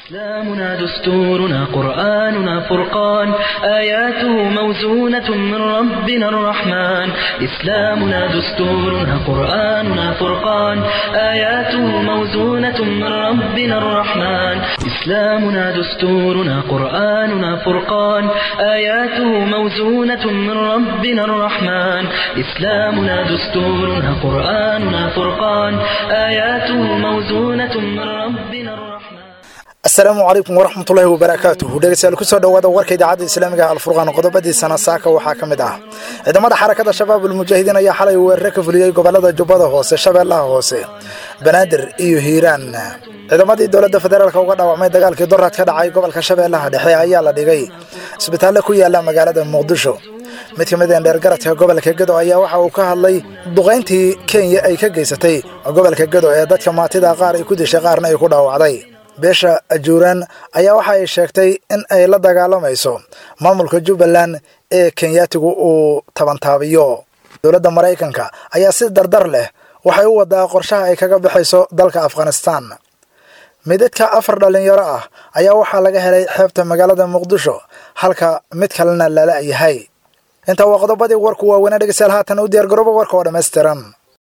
إسلامنا دستورنا قرآننا فرقان آياته موزونة من ربنا الرحمن إسلامنا دستورنا قرآننا فرقان آياته موزونة من ربنا الرحمن إسلامنا دستورنا قرآننا فرقان آياته موزونة من ربنا الرحمن إسلامنا دستورنا قرآننا فرقان آياته موزونة من ربنا الرحمن asalaamu calaykum waraxmatullaahi wabarakaatuhu dhegeystayaal kusoo dhowaada warka idaacadda islaamiga alfurqaan qodobadiisana saaka waxaa ka mid ah ciidamada xarakada shabaab ulmujaahidiin ayaa xalay weerare ka fuliyey gobolada jubbada hoose shabeellaha hoose banaadir iyo hiiraan ciidamadii dowladda federaalk uga dhaawacmay dagaalkii doraad ka dhacay gobolka shabeellaha dhexe ayaa la dhigay isbitaalle ku yaala magaalada muqdisho mid ka mid a dheergaradka gobolka gedo ayaa waxa uu ka hadlay duqayntii kenya ay ka geysatay gobolka gedo ee dadka maatida qaar ay ku dishay qaarna ay ku dhaawacday beesha ajuuraan ayaa waxa ay sheegtay in ay la dagaalamayso maamulka jubbaland ee kenyaatigu uu tabantaabiyo dowladda maraykanka ayaa si dardar leh waxay u wadaa qorshaha ay kaga baxayso dalka afghanistan midadka afar dhallinyaro ah ayaa waxaa laga helay xeebta magaalada muqdisho halka mid kalena lala yahay intaa waa qodobadii warku waaweynaa dhegeystayaal haatan u diyaargarooba warka oo dhammaystiran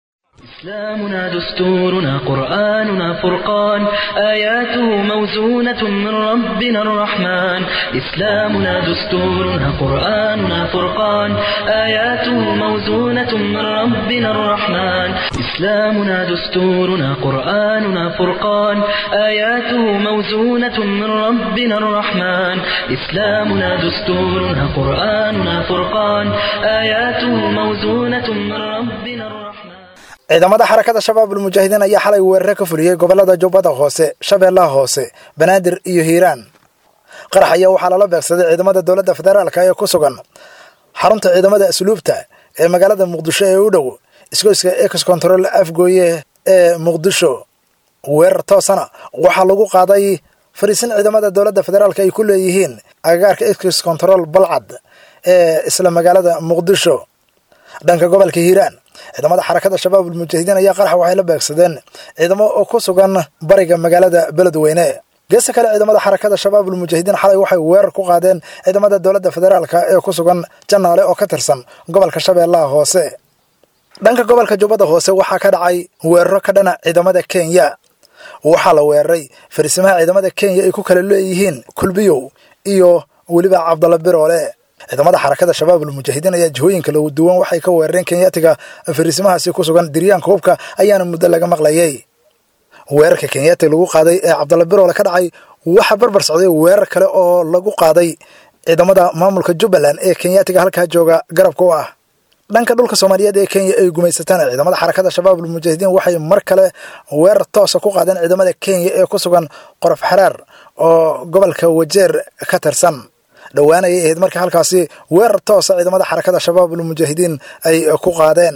إسلامنا دستورنا قرآننا فرقان آياته موزونة من ربنا الرحمن إسلامنا دستورنا قرآننا فرقان آياته موزونة من ربنا الرحمن إسلامنا دستورنا قرآننا فرقان آياته موزونة من ربنا الرحمن إسلامنا دستورنا قرآننا فرقان آياته موزونة من ربنا الرحمن ciidamada xarakada shabaab ulmujaahidiin ayaa xalay weerare ka fuliyey gobolada jubbada hoose shabeellaha hoose banaadir iyo hiiraan qarax ayaa waxaa lala beegsaday ciidamada dowladda federaalk ee ku sugan xarunta ciidamada asluubta ee magaalada muqdisho ee u dhow isgoyska ex control afgooye ee muqdisho weerar toosana waxaa lagu qaaday fariisin ciidamada dowladda federaalk ay ku leeyihiin agagaarka ex control balcad ee isla magaalada muqdisho dhanka gobolka hiiraan ciidamada xarakada shabaab ulmujaahidiin ayaa qarax waxay la beegsadeen ciidamo oo ku sugan bariga magaalada beledweyne geesta kale ciidamada xarakada shabaab ulmujaahidiin xalay waxay weerar ku qaadeen ciidamada dowladda federaalk ee ku sugan janaale oo ka tirsan gobolka shabeellaha hoose dhanka gobolka jubbada hoose waxaa ka dhacay weeraro ka dhana ciidamada kenya waxaa la weeraray fariisimaha ciidamada kenya ay ku kala leeyihiin kulbiyow iyo weliba cabdalla biroole ciidamada xarakada shabaab ulmujaahidiin ayaa jihooyinka lagu duwan waxay ka weerareen kenyaatiga fariisimahaasi ku sugan diryaanka hubka ayaana muddo laga maqlayay weerarka kenyaatiga lagu qaaday ee cabdalla biroole ka dhacay waxaa barbar socday weerar kale oo lagu qaaday ciidamada maamulka jubbaland ee kenyaatiga halkaa jooga garabka u ah dhanka dhulka soomaaliyeed ee kenya ay gumaysataan ciidamada xarakada shabaab ulmujaahidiin waxay mar kale weerar toosa ku qaadeen ciidamada kenya ee ku sugan qorof xaraar oo gobolka wajeer ka tirsan dhowaan ayay ahayd marka halkaasi weerar toosa ciidamada xarakada shabaab ulmujaahidiin ay ku qaadeen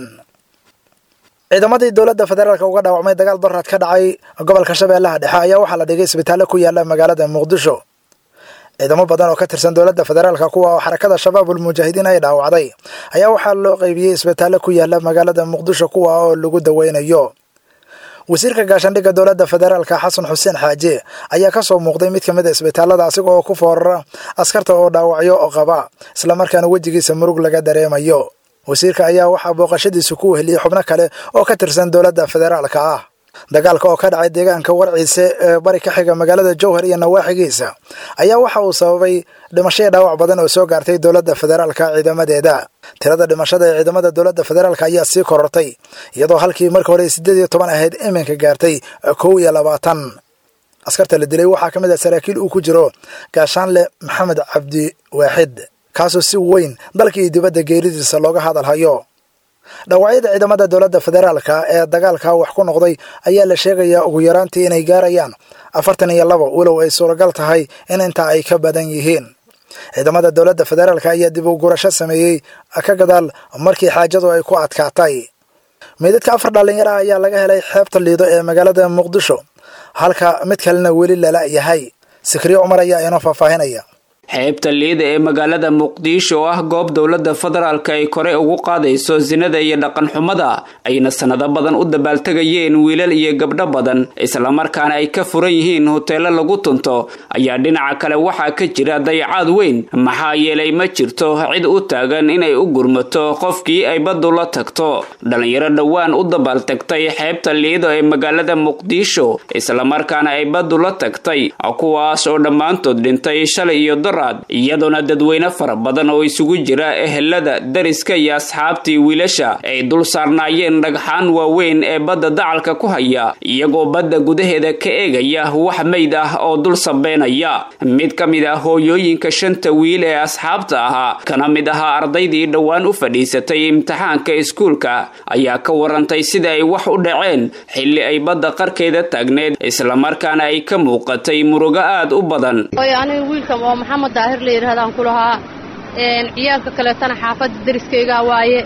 ciidamadii dowladda federaalk uga dhaawacmay dagaal doraad ka dhacay gobolka shabeellaha dhexe ayaa waxaa la dhigay isbitaalle ku yaala magaalada muqdisho ciidamo badan oo ka tirsan dowladda federaalka kuwa oo xarakada shabaab ulmujaahidiin ay dhaawacday ayaa waxaa loo qaybiyey isbitaalle ku yaala magaalada muqdisho kuwa oo lagu daweynayo wasiirka gaashaandhigga dowladda federaalka xasan xuseen xaaje ayaa ka soo muuqday mid ka mid a isbitaalada asiga oo ku foorara askarta oo dhaawacyo qaba islamarkaana wejigiisa murug laga dareemayo wasiirka ayaa waxaa booqashadiisa ku weheliyey xubno kale oo ka tirsan dowladda federaalka ah dagaalka oo ka dhacay deegaanka warciise ee bari ka xiga magaalada jowhar iyo nawaaxigiisa ayaa waxa uu sababay dhimashaya dhaawac badan oo soo gaartay dowladda federaalka ciidamadeeda tirada dhimashada ee ciidamada dowladda federaalk ayaa sii korortay iyadoo halkii marka hore siddeed iyo toban ahayd iminka gaartay kow iyo labaatan askarta la dilay waxaa ka mid ah saraakiil uu ku jiro gaashaanle maxamed cabdi waaxid kaasoo si weyn dalka iyo dibadda geeridiisa looga hadalhayo dhaawacyada ciidamada dowladda federaalka ee dagaalka wax ku noqday ayaa la sheegayaa ugu yaraantii inay gaarayaan afartan iyo labo walow ay suuragal tahay in intaa ay ka badan yihiin ciidamada dowladda federaalk ayaa dib u gurasho sameeyey ka gadaal markii xaajadu ay ku adkaatay meydadka afar dhallinyaro ah ayaa laga helay xeebta liido ee magaalada muqdisho halka mid kalena weli lala yahay sikriyo cumar ayaa inoo faahfaahinaya xeebta liida ee magaalada muqdisho oo ah goob dowladda federaalka ay kore ugu qaadayso sinada iyo dhaqan xumada ayna sanado badan u dabaaltegayeen wiilal iyo gabdho badan islamarkaana ay ka furan yihiin hoteelo lagu tunto ayaa dhinaca kale waxaa ka jira dayacaad weyn maxaa yeelay ma jirto cid u taagan inay u gurmato qofkii ay baddu la tagto dhalinyaro dhowaan u dabaaltagtay xeebta liido ee magaalada muqdisho islamarkaana ay baddu la tagtay kuwaas oo dhammaantood dhintay shalay iyo daraad iyadoona dadweyne fara badan oo isugu jira ehelada dariska iyo asxaabtii wiilasha ay dul saarnaayeen dhagxaan waaweyn ee badda dacalka ku haya iyagoo badda gudaheeda ka eegaya wax mayd ah oo dul sabeynaya mid ka mid ah hooyooyinka shanta wiil ee asxaabta ahaa kana mid ahaa ardaydii dhowaan u fadhiisatay imtixaanka iskuulka ayaa ka warantay sida ay wax u dhaceen xilli ay badda qarkeeda taagneed islamarkaana ay ka muuqatay murugo aad u badan aniga wiilkan oo maxamed daahir la yidhahdaan ku lahaa ciyaalka kaleetana xaafadda dariskaygaa waaye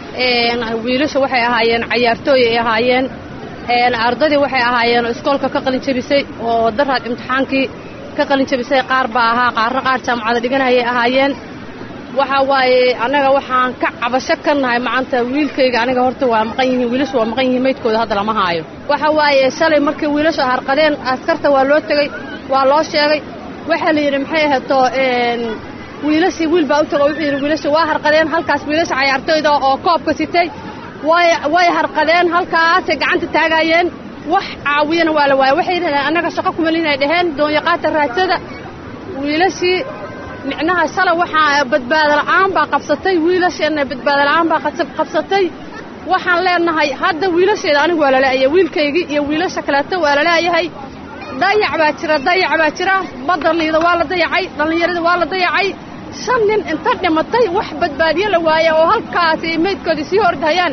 wiilasha waxay ahaayeen cayaartooy ay ahaayeen ardaydii waxay ahaayeen iskoolka ka qalin jabisay oo daraad imtixaankii ka qalin jabisay qaar baa ahaa qaarna qaar jaamacada dhiganayay ahaayeen waxa waaye annaga waxaan ka cabasho ka nahay macanta wiilkayga aniga horta waa maqan yihiin wiilashu waa maqan yihiin maydkooda hadda lama haayo waxa waaye shalay markii wiilashu harqadeen askarta waa loo tegey waa loo sheegay waxaa la yidhi maxay ahato wiilashii wiil baa u tago wuxuu yidhi wiilasha waa harqadeen halkaas wiilasha cayaartooyda oo koobka sitay way way harqadeen halkaasay gacanta taagaayeen wax caawiyana waa la waaya waxay yidhahdeen annaga shaqo kumalin ay dhaheen doonyaqaata raadsada wiilashii micnaha shalay waxaa badbaado la'aan baa qabsatay wiilasheenna badbaado la'aan baa qabsatay waxaan leenahay hadda wiilasheeda anigu waa laleeyahay wiilkaygii iyo wiilasha kaleeto waa laleeyahay dayac baa jira dayac baa jira badda liida waa la dayacay dhallinyarada waa la dayacay shan nin inta dhimatay wax badbaadiyo la waaya oo halkaasi maydkoodii sii hordhayaan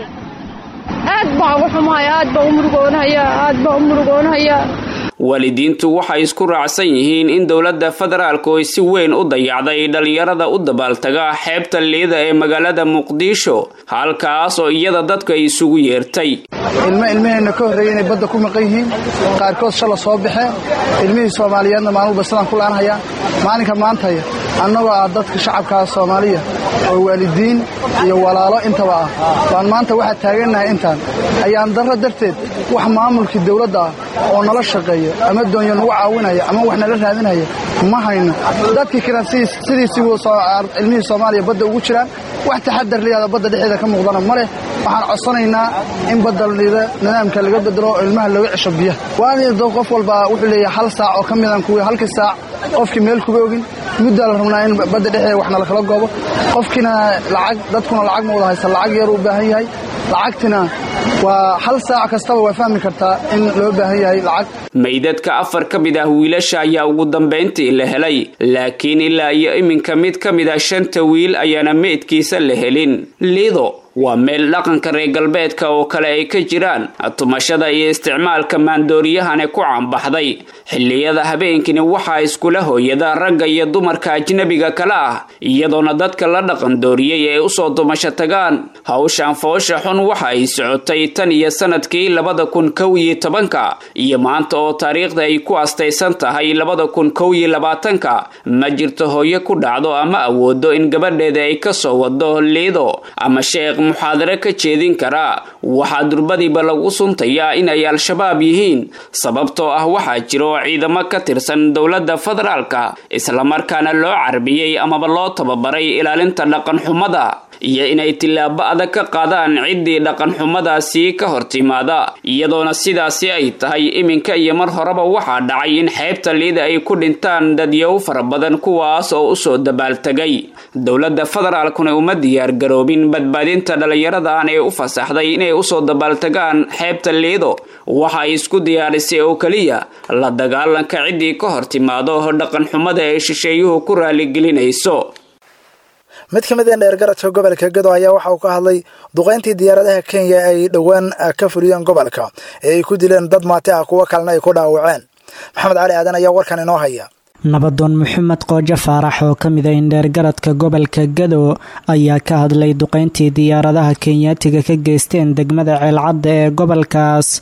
aad baan ugu xumahay aad baan u murugoonhayaa aad baan u murugoonhayaa waalidiintu waxay isku raacsan yihiin in dowladda federaalku ay si weyn u dayacday dhallinyarada u dabaaltaga xeebta liida ee magaalada muqdisho halkaas oo iyada dadku ay isugu yeertay ilmo ilmaheenna ka horreeyey inay badda ku maqan yihiin qaarkood shala soo baxeen ilmihii soomaaliyeedna maalmuba sidaan ku laanhayaa maalinka maantaya annagoo ah dadka shacabkaa soomaaliya oo waalidiin iyo walaalo intaba ah baan maanta waxaa taagannahay intaan ayaan darro darteed wax maamulkii dawladda ah oo nala shaqeeya ama doonyo nagu caawinaya ama wax nala raadinaya ma hayno dadkii kalen sidiisii ilmihii soomaaliya badda ugu jiraan wax taxadar liyaada badda dhexeeda ka muuqdana ma leh waxaan codsanaynaa in badda liida nidaamka laga bedelo oo ilmaha looga cesho biyaha waanido qof walba wuxuu leeyahay hal saac oo ka midan kuwii halkii saac qofkii meel kuba ogin muddaa la rabnaa in badda dhexeeda wax nala kala goobo qofkiina lacag dadkuna lacag ma wada haysa lacag yar u baahan yahay lacagtina waa hal saac kastaba waa fahmi kartaa in loo baahan yahay lacag meydadka afar ka mid ah wiilasha ayaa ugu dambayntii la helay laakiin ilaa iyo iminka mid ka mid ah shanta wiil ayaana meydkiisa la helin liido waa meel dhaqanka reer galbeedka oo kale ay ka jiraan tumashada iyo isticmaalka maandooriyahane ku caanbaxday xilliyada habeenkini waxaa iskula hooyada ragga iyo dumarka ajnabiga kale ah iyadoona dadka la dhaqan dooriyey ay usoo dumasho tagaan hawshan foosha xun waxa ay socotay tan iyo sanadkii labada kun kow iyo tobanka iyo maanta oo taariikhda ay ku astaysan tahay labada kun kow iyo labaatanka ma jirto hooyo ku dhacdo ama awoodo in gabadheeda ay kasoo wado liido ama sheekh muxaadare ka jeedin karaa waxaa durbadiiba lagu suntayaa inay al-shabaab yihiin sababtoo ah waxaa jiro ciidamo ka tirsan dowladda federaalka islamarkaana loo carbiyey amaba loo tababaray ilaalinta dhaqan xumada iyo inay tillaabo adag ka qaadaan ciddii dhaqan xumadaasi ka hor timaada iyadoona sidaasi ay tahay iminka iyo mar horeba waxaa dhacay in xeebta liida ay ku dhintaan dadyow fara badan kuwaas oo usoo dabaaltegay dowladda federaalkuna uma diyaargaroobin badbaadinta dhallinyaradan ee u fasaxday inay usoo dabaaltegaan xeebta liido waxa ay isku diyaarisay oo keliya la dagaalanka ciddii ka hor timaado dhaqan xumada ee shisheeyuhu ku raaligelinayso mid ka mid a dheergaradka gobolka gado ayaa waxa uu ka hadlay duqayntii diyaaradaha kenya ay dhowaan ka fuliyeen gobolka ee ay ku dileen dad maati ah kuwo kalena ay ku dhaawaceen maxamed cali aadan ayaa warkan inoo haya nabadoon maxamed qoojo faarax oo ka mid a indheergaradka gobolka gado ayaa ka hadlay duqayntii diyaaradaha kenyaatiga ka geysteen degmada ceelcadda ee gobolkaas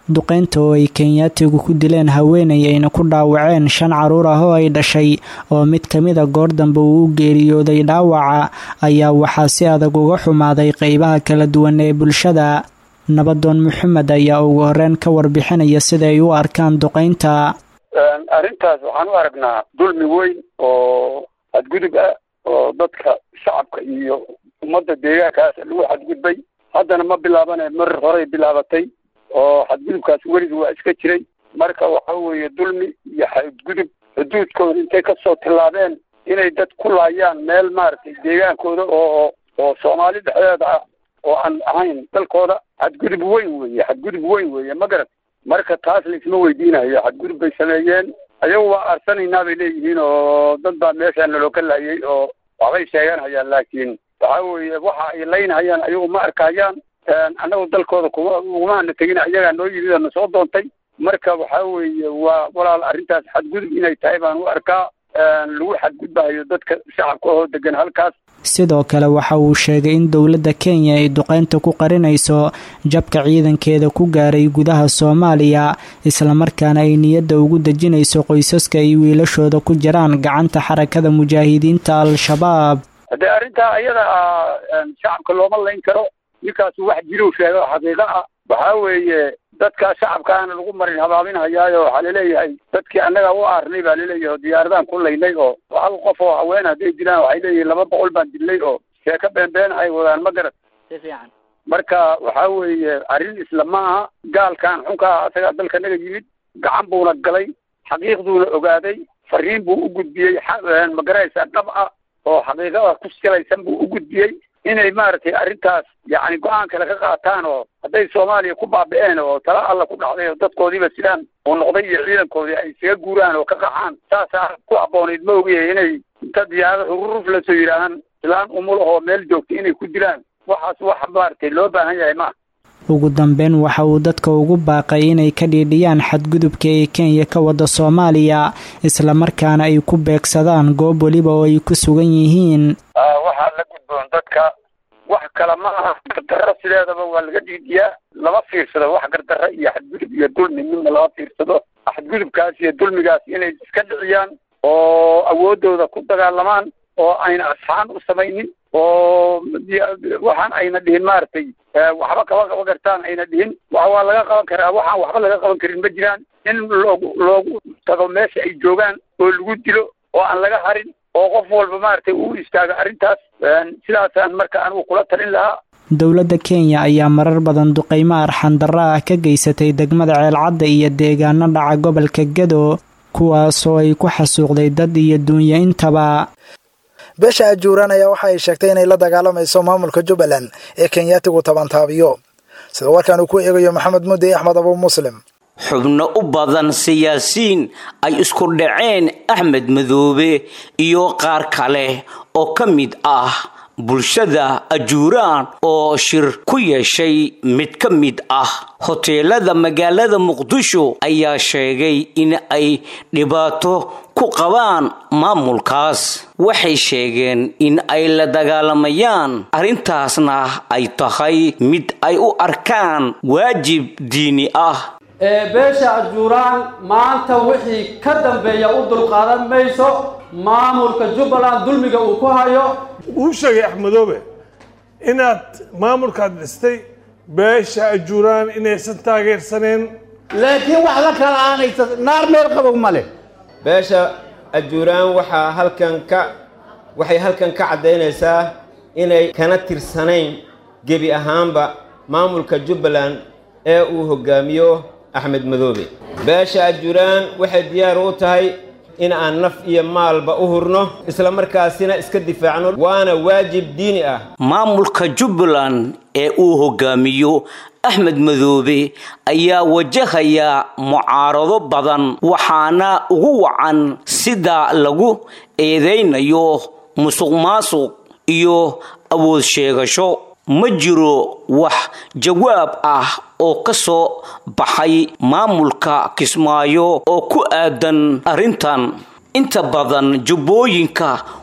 duqeynta oo ay kenyaatigu ku dileen haweenay ayna ku dhaawaceen shan caruur ah oo ay dhashay oo mid ka mida goor dambe uu u geeriyooday dhaawaca ayaa waxaa si adag uga xumaaday qeybaha kala duwan ee bulshada nabadoon maxamed ayaa ugu horeyn ka warbixinaya sida ay u arkaan duqeynta arrintaas waxaan u aragnaa dulmi weyn oo xadgudub ah oo dadka shacabka iyo ummadda deegaankaas lagu xadgudbay haddana ma bilaabane mar horey bilaabatay oo xadgudubkaas weligi waa iska jiray marka waxa weeye dulmi iyo xadgudub xuduudkooda intay kasoo tillaabeen inay dad ku laayaan meel maaragtay deegaankooda oo oo soomaali dhexdeeda ah oo aan ahayn dalkooda xadgudub weyn weeye xadgudub weyn weeye ma garat marka taas laisma weydiinayo xadgudub bay sameeyeen ayagu waa arsanaynaa bay leeyihiin oo dad baa meeshaa naloo ka laayay oo waxbay sheeganhayaan laakiin waxa weeye waxa ay laynhayaan ayagu ma arkayaan annagu dalkooda kuma ugumaana tegin ayagaa noo yimid oo na soo doontay marka waxa weeye waa walaal arrintaas xadgudub inay tahay baan u arkaa lagu xadgudbahayo dadka shacabka oo degan halkaas sidoo kale waxa uu sheegay in dowladda kenya ay duqeynta ku qarinayso jabka ciidankeeda ku gaaray gudaha soomaaliya islamarkaana ay niyadda ugu dejinayso qoysaska ay wiilashooda ku jiraan gacanta xarakada mujaahidiinta al-shabaab haddee arrintaa ayada ah shacabka looma layn karo ninkaasu wax jirow sheega oo xaqiiqo ah waxaa weeye dadka shacabkaana lagu marin habaabinhayaayo waxaa laleeyahay dadkii annaga u aarnay baa laleeyahay oo diyaaradaan ku laynay oo hal qof oo haween hadday dilaan waxay leeyihin laba boqol baan dilnay oo sheeko beenbeen ay wadaan ma garat si fiican marka waxaa weeye arrin isla ma aha gaalkan xunkaa asagaa dalka naga yimid gacan buuna galay xaqiiqduuna ogaaday fariin buu u gudbiyey magaraysa dhab ah oo xaqiiqada ku silaysan buu u gudbiyey inay maaragtay arrintaas yacni go-aan kale ka qaataan oo hadday soomaaliya ku baabi'een oo tala alla ku dhacday oo dadkoodiiba sidaan uu noqday iyo ciidankoodii ay isaga guuraan oo ka qaxaan saasaa ku habboonayd ma ogyahay inay inta diyaarad hururuf lasoo yidhaahaan islaan umul ahoo meel joogta inay ku dilaan waxaas wax maaragtay loo baahan yahay ma ugu dambeyn waxa uu dadka ugu baaqay inay ka dhiidhiyaan xadgudubka ee kenya ka wada soomaaliya islamarkaana ay ku beegsadaan goob weliba oo ay ku sugan yihiin waxaa la gudboon dadka wax kale ma aha gardarro sideedaba waa laga dhiidhiyaa lama fiirsado wax gardarro iyo xadgudub iyo dulmi midna lama fiirsado xadgudubkaas iyo dulmigaas inay iska dhiciyaan oo awooddooda ku dagaalamaan oo ayna asxaan u samaynin oo waxaan ayna dhihin maaragtay waxba kaba qaban kartaan ayna dhihin wa waa laga qaban karaa waxaan waxba laga qaban karin ma jiraan in loogu loogu tago meesha ay joogaan oo lagu dilo oo aan laga harin oo qof walba maaragtay uu istaago arrintaas sidaasaan marka anigu kula talin lahaa dowladda kenya ayaa marar badan duqeymo arxandarro ah ka geysatay degmada ceelcadda iyo deegaano dhaca gobolka gado kuwaasoo ay ku xasuuqday dad iyo duunyo intaba beesha ajuuraan ayaa waxa ay sheegtay inay la dagaalamayso maamulka jubbaland ee kenyaatigu tabantaabiyo sida warkaan uu ku eegayo maxamed mudde axmed abu muslim xubno u badan siyaasiyiin ay isku dhaceen axmed madoobe iyo qaar kale oo ka mid ah bulshada ajuuraan oo shir ku yeeshay mid ka mid ah hoteelada magaalada muqdisho ayaa sheegay in ay dhibaato ku qabaan maamulkaas waxay sheegeen in ay la dagaalamayaan arrintaasna ay tahay mid ay u arkaan waajib diini ah ee beesha ajuuraan maanta wixii ka dambeeya u dulqaadan mayso maamulka jubbaland dulmiga uu ku hayo uu sheegay axmedoobe inaad maamulkaad dhistay beesha ajuuraan inaysan taageersaneen laakiin wax la kala aanaysa naar meel qabow ma leh beesha ajuuraan waxaa halkan ka waxay halkan ka caddaynaysaa inay kana tirsanayn gebi ahaanba maamulka jubbaland ee uu hoggaamiyo axmed madoobe beesha ajuuraan waxay diyaar u tahay in aan naf iyo maalba u hurno isla markaasina iska difaacno waana waajib diini ah maamulka jubbaland ee uu hogaamiyo axmed madoobe ayaa wajahaya mucaarado badan waxaana ugu wacan sida lagu eedaynayo musuq maasuq iyo awood sheegasho ma jiro wax jawaab ah oo ka soo baxay maamulka kismaayo oo ku aadan arrintan inta badan jubbooyinka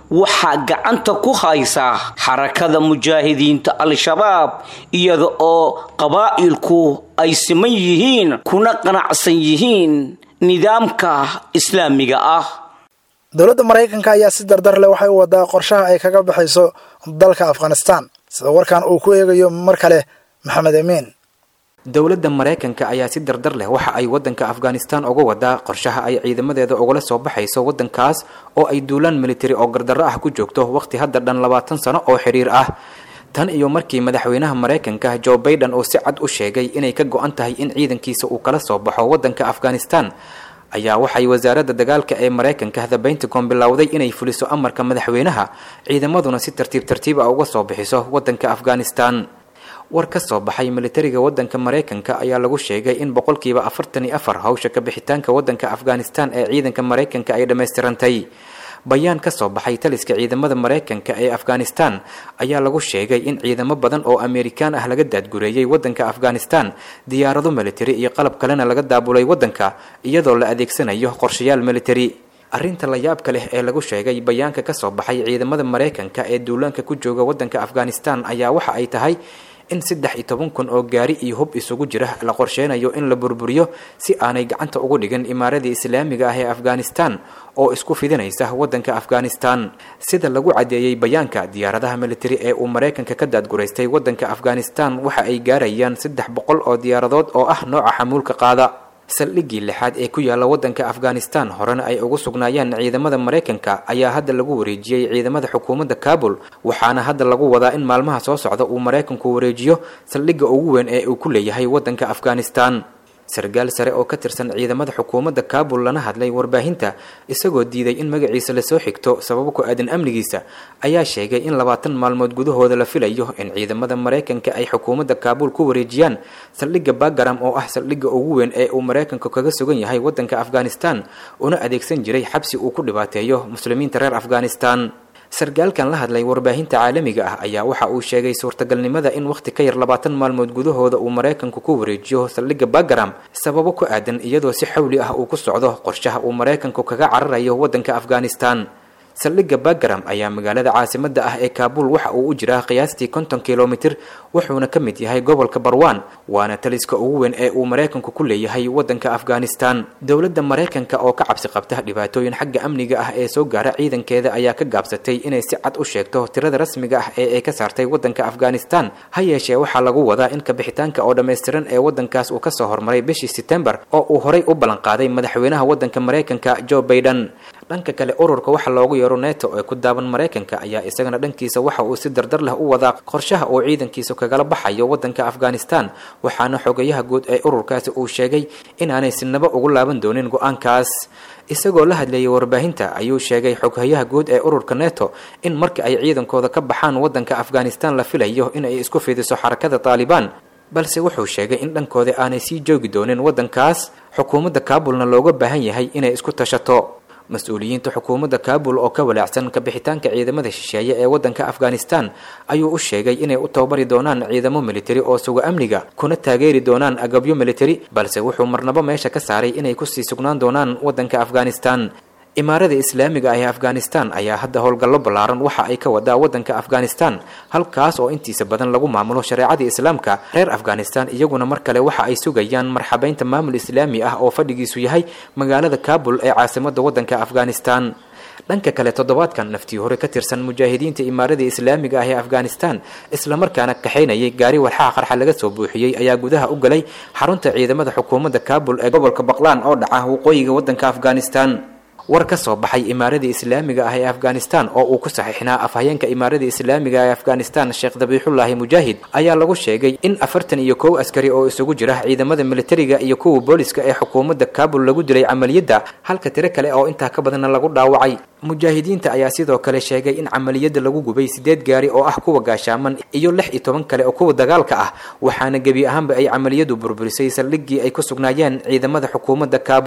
waxaa gacanta ku haysa xarakada mujaahidiinta al-shabaab iyada oo qabaa'ilku ay siman yihiin kuna qanacsan yihiin nidaamka islaamiga ah dowladda maraykanka ayaa si dardar leh waxay u wadaa qorshaha ay kaga baxayso dalka afghanistan sida warkan uu ku eegayo mar kale maxamed amiin dowladda maraykanka ayaa si dardar leh waxa ay wadanka afghanistan uga wadaa qorshaha ay ciidamadeeda ugala soo baxayso wadankaas oo ay duulaan militari oo gardarro ah ku joogto waqti hadda dhan labaatan sano oo xiriir ah tan iyo markii madaxweynaha maraykanka joe baiden uu si cad u sheegay inay ka go-an tahay in ciidankiisa uu kala soo baxo wadanka afghanistan ayaa waxay wasaaradda dagaalka ee maraykanka the pentagon bilowday inay fuliso amarka madaxweynaha ciidamaduna si tartiib tartiib ah uga soo bixiso wadanka afghanistan war ka soo baxay militariga wadanka maraykanka ayaa lagu sheegay in boqolkiiba afartan iyo afar hawsha ka bixitaanka wadanka afghanistan ee ciidanka maraykanka ay dhammaystirantay bayaan ka soo baxay taliska ciidamada maraykanka ee afghanistan ayaa lagu sheegay in ciidamo badan oo amerikaan ah laga daadgureeyey wadanka afghanistan diyaarado militari iyo qalab kalena laga daabulay wadanka iyadoo la adeegsanayo qorshayaal militari arrinta la yaabka leh ee lagu sheegay bayaanka ka soo baxay ciidamada maraykanka ee duulaanka ku jooga wadanka afghanistan ayaa waxa ay tahay in saddex iyo toban kun oo gaari iyo hub isugu jira la qorsheynayo in la burburiyo si aanay gacanta ugu dhigin imaaradii islaamiga ah ee afghanistan oo isku fidinaysa wadanka afghanistan sida lagu caddeeyey bayaanka diyaaradaha militari ee uu maraykanka ka daadguraystay wadanka afghanistan waxa ay gaarayaan saddex boqol oo diyaaradood oo ah nooca xamuulka qaada saldhiggii lixaad ee ku yaala wadanka afghanistan horena ay ugu sugnaayeen ciidamada maraykanka ayaa hadda lagu wareejiyey ciidamada xukuumadda kaabul waxaana hadda lagu wadaa in maalmaha soo socda uu maraykanku wareejiyo saldhigga ugu weyn ee uu ku leeyahay wadanka afghanistan sargaal sare oo ka tirsan ciidamada xukuumadda kaabul lana hadlay warbaahinta isagoo diiday in magaciisa lasoo xigto sababo ku aadan amnigiisa ayaa sheegay in labaatan maalmood gudahooda la filayo in ciidamada maraykanka ay xukuumadda kaabul ku wareejiyaan saldhigga bagaram oo ah saldhigga ugu weyn ee uu maraykanku kaga sugan yahay wadanka afghanistan una adeegsan jiray xabsi uu ku dhibaateeyo muslimiinta reer afghanistan sargaalkan la hadlay warbaahinta caalamiga ah ayaa waxa uu sheegay suurtagalnimada in wakhti ka yar labaatan maalmood gudahooda uu maraykanku ku wareejiyo saldhigga bagaram sababo ku aadan iyadoo si xawli ah uu ku socdo qorshaha uu maraykanku kaga cararayo wadanka afghanistan saldhigga bagaram ayaa magaalada caasimadda ah ee kaabul waxa uu u jiraa qiyaastii konton kilomitir wuxuuna ka mid yahay gobolka barwan waana taliska ugu weyn ee uu maraykanku ku leeyahay wadanka afghanistan dowladda maraykanka oo ka cabsi qabta dhibaatooyin xagga amniga ah ee soo gaara ciidankeeda ayaa ka gaabsatay inay si cad u sheegto tirada rasmiga ah ee ay ka saartay wadanka afghanistan ha yeeshee waxaa lagu wadaa in kabixitaanka oo dhammaystiran ee wadankaas uu kasoo hormaray bishii setembar oo uu horay u ballanqaaday madaxweynaha wadanka maraykanka joe baiden dhanka kale ururka waxa loogu yeero neto ee ku daaban maraykanka ayaa isagana dhankiisa waxa uu si dardar leh u wadaa qorshaha uu ciidankiisa kagala baxayo wadanka afghanistan waxaana xogayaha guud ee ururkaasi uu sheegay inaanay sinaba ugu laaban doonin go-aankaas isagoo la hadleeyay warbaahinta ayuu sheegay xoghayaha guud ee ururka neto in marka ay ciidankooda ka baxaan wadanka afghanistan la filayo in ay isku fidiso xarakada taalibaan balse wuxuu sheegay in dhankooda aanay sii joogi doonin wadankaas xukuumadda kaabulna looga baahan yahay inay isku tashato mas-uuliyiinta xukuumadda kaabul oo ka walaacsan kabixitaanka ciidamada shisheeye ee wadanka afghanistan ayuu u sheegay inay u tababari doonaan ciidamo militari oo suga amniga kuna taageeri doonaan agabyo militari balse wuxuu marnabo meesha ka saaray inay kusii sugnaan doonaan wadanka afghanistan imaarada islaamiga ah ee afghanistan ayaa hadda howlgallo ballaaran waxa ay ka wadaa wadanka afghanistan halkaas oo intiisa badan lagu maamulo shareecadii islaamka reer afghanistan iyaguna mar kale waxa ay sugayaan marxabeynta maamul islaami ah oo fadhigiisu yahay magaalada kaabul ee caasimada wadanka afghanistan dhanka kale toddobaadkan naftii hore ka tirsan mujaahidiinta imaarada islaamiga ah ee afghanistan islamarkaana kaxaynayay gaari walxaha qarxa laga soo buuxiyey ayaa gudaha u galay xarunta ciidamada xukuumadda kaabul ee gobolka baqlaan oo dhaca waqooyiga wadanka afghanistan war ka soo baxay imaaradii islaamiga ah ee afghanistan oo uu ku saxiixnaa afhayeenka imaaradii islaamiga ee afghanistan sheekh dabiixullaahi mujaahid ayaa lagu sheegay in afartan iyo kow askari oo isugu jira ciidamada militariga iyo kuwa booliska ee xukuumadda kaabul lagu dilay camaliyadda halka tiro kale oo intaa ka badanna lagu dhaawacay mujaahidiinta ayaa sidoo kale sheegay in camaliyadda lagu gubay sideed gaari oo ah kuwa gaashaaman iyo lix iyo toban kale oo kuwa dagaalka ah waxaana gebi ahaanba ay camaliyadu burburisay saldhiggii ay ku sugnaayeen ciidamada xukuumadda kaabul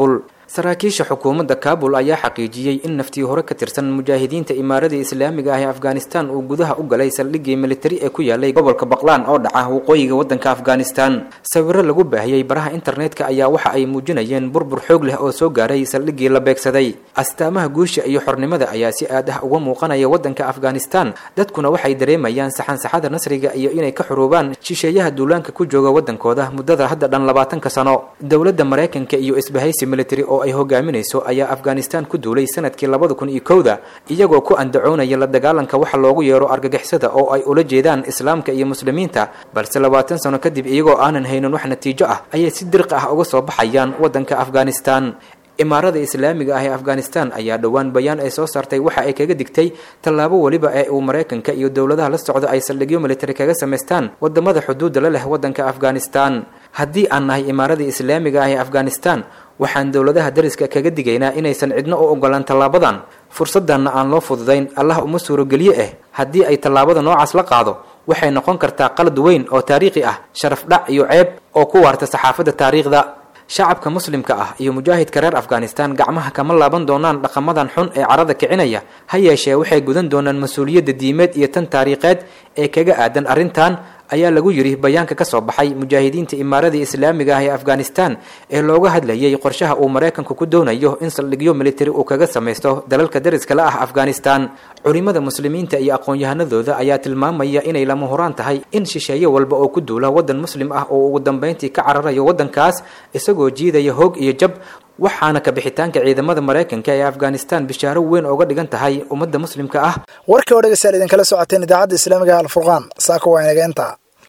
saraakiisha xukuumadda kaabul ayaa xaqiijiyey in naftii hore ka tirsan mujaahidiinta imaarada islaamiga ah ee afghanistan uu gudaha u galay saldhiggii militari ee ku yaalay gobolka baqlaan oo dhaca waqooyiga waddanka afghanistan sawiro lagu baahiyey baraha internetka ayaa waxa ay muujinayeen burbur xoog leh oo soo gaaray saldhiggii la beegsaday astaamaha guusha iyo xornimada ayaa si aad ah uga muuqanaya waddanka afghanistan dadkuna waxay dareemayaan saxansaxada nasriga iyo inay ka xuruubaan shisheeyaha duulaanka ku jooga waddankooda muddada hadda dhan labaatanka sano dowladda maraykanka iyo isbahaysi military oo ay hogaaminayso ayaa afghanistan ku duulay sanadkii labada kun iyo kowda iyagoo ku andacoonaya la dagaalanka waxa loogu yeero argagixisada oo ay ula jeedaan islaamka iyo muslimiinta balse labaatan sano kadib iyagoo aanan haynin wax natiijo ah ayay si dirqi ah uga soo baxayaan waddanka afghanistan imaarada islaamiga ah ee afghanistan ayaa dhowaan bayaan ay soo saartay waxa ay kaga digtay tallaabo weliba ee uu maraykanka iyo dowladaha la socda ay saldhigyo militari kaga samaystaan wadamada xuduudda la leh waddanka afghanistan haddii aan nahay imaarada islaamiga ah ee afghanistan waxaan dowladaha dariska kaga digaynaa inaysan cidno u ogolaan tallaabadan fursaddanna aan loo fududayn allah uma suurogeliye ah haddii ay tallaabada noocaas la qaado waxay noqon kartaa qalad weyn oo taariikhi ah sharaf dhac iyo ceeb oo ku waarta saxaafadda taariikhda shacabka muslimka ah iyo mujaahidka reer afghanistan gacmaha kama laaban doonaan dhaqamadan xun ee carada kicinaya ha yeeshee waxay gudan doonaan mas-uuliyadda diimeed iyo tan taariikheed ee kaga aadan arrintan ayaa lagu yidhi bayaanka ka soo baxay mujaahidiinta imaaradii islaamiga ah ee afghanistan ee looga hadlayay qorshaha uu maraykanku ku doonayo in saldhigyo militari uu kaga samaysto dalalka dariska la ah afghanistan culimada muslimiinta iyo aqoon-yahanadooda ayaa tilmaamaya inay lama huraan tahay in shisheeye walba oo ku duula waddan muslim ah oo ugu dambayntii ka cararayo waddankaas isagoo jiidaya hoog iyo jab waxaana ka bixitaanka ciidamada maraykanka ee afghanistan bishaaro weyn ooga dhigan tahay ummadda muslimka ah warkii oo dhegeystayaal idinkala socoteen idaacadda islaamiga alfurqaan saaka waa inaga intaa